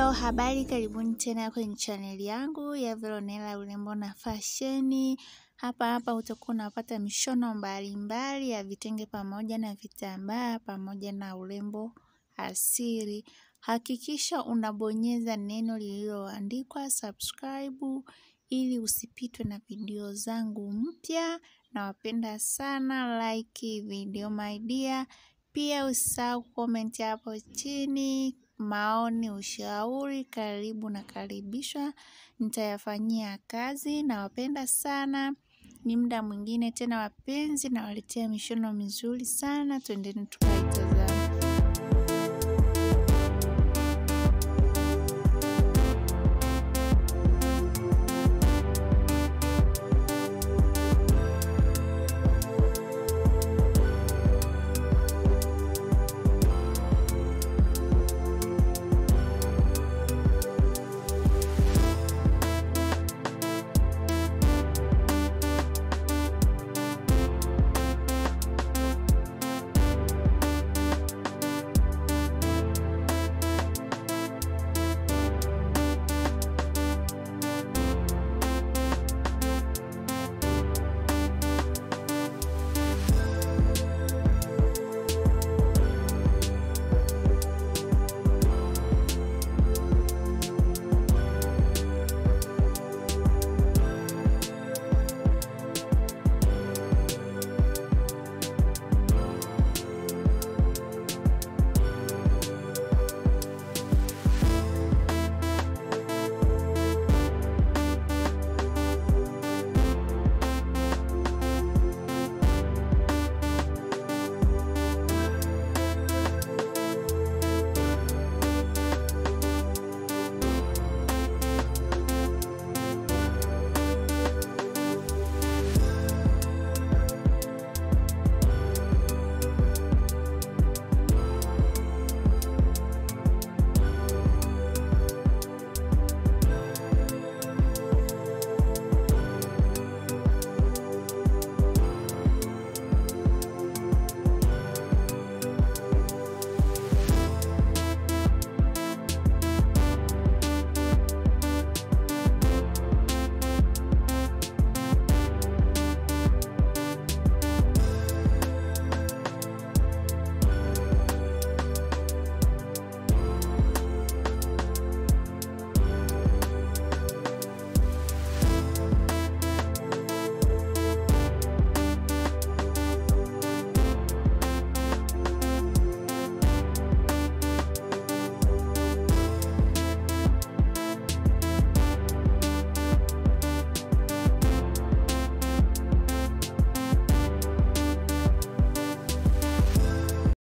Hello, habari karibuni tena kwenye chaneli yangu ya Veronella urembo na fasheni. Hapa hapa utakuwa unapata mishono mbalimbali ya vitenge pamoja na vitambaa pamoja na urembo asili. Hakikisha unabonyeza neno lililoandikwa subscribe ili usipitwe na video zangu mpya. Nawapenda sana, like video my dear. Pia usisahau comment hapo chini, maoni, ushauri, karibu na karibishwa, nitayafanyia kazi nawapenda sana. Ni muda mwingine tena wapenzi nawaletea mishono mizuri sana, twendeni tukaitazame.